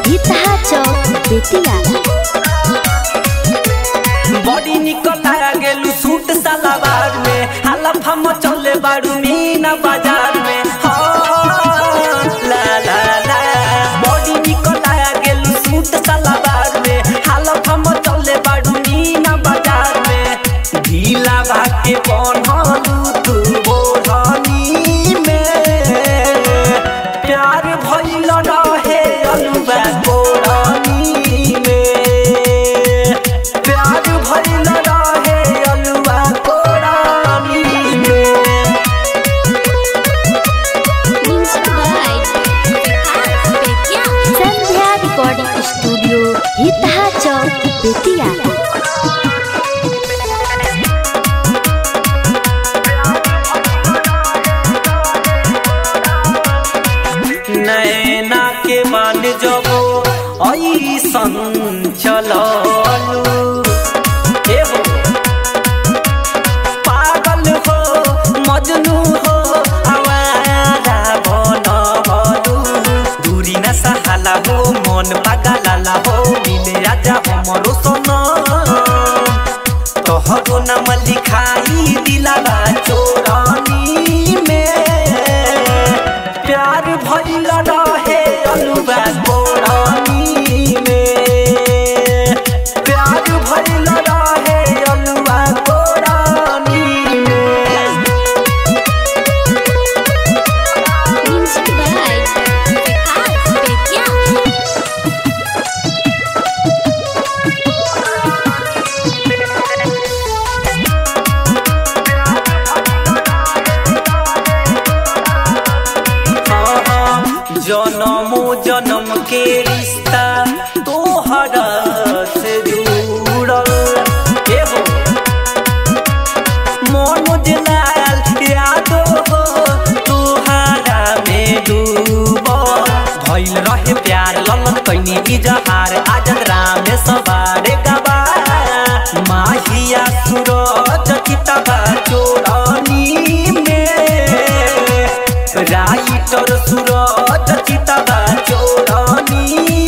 हितहा चौक बेतिया बड़ी निकल गेलू सूट सलवार में हालत हम चले बारू मीना बाजार में हो, ला ला ला बड़ी निकल गेलू सूट सलवार में हालत हम चले बारू मीना बाजार में ढीला भाके बनलू तू बोढ़नी में प्यार भइल रहे अलुआ कोरनी में प्यार भइल रहे अलुआ कोरनी में संध्या रिकॉर्डिंग स्टूडियो हितहा चौक बेतिया नैना के मान जबो ऐसन चललू ए हो पागल हो मजनू हो आवारा बनलू दूरी न सहाला हो मन पागलाला हो मिले आजा हमरो सनम तोहरो नाम लिखाई दिलाला चोरनी में प्यार भइल रहे अलुआ कोरनी में प्यार भइल रहे अलुआ कोरनी में जनमो जन्म के रिश्ता तोहरा से जुड़ल ए हो मनोज लाल यादो हो तोहरा में डूबल भइल रहे प्यार ललन कैनी इजहार आजद राम सवारे गवा माहिया सूरज चितवा चोरनी में राइटर सूरज चितवा चोरनी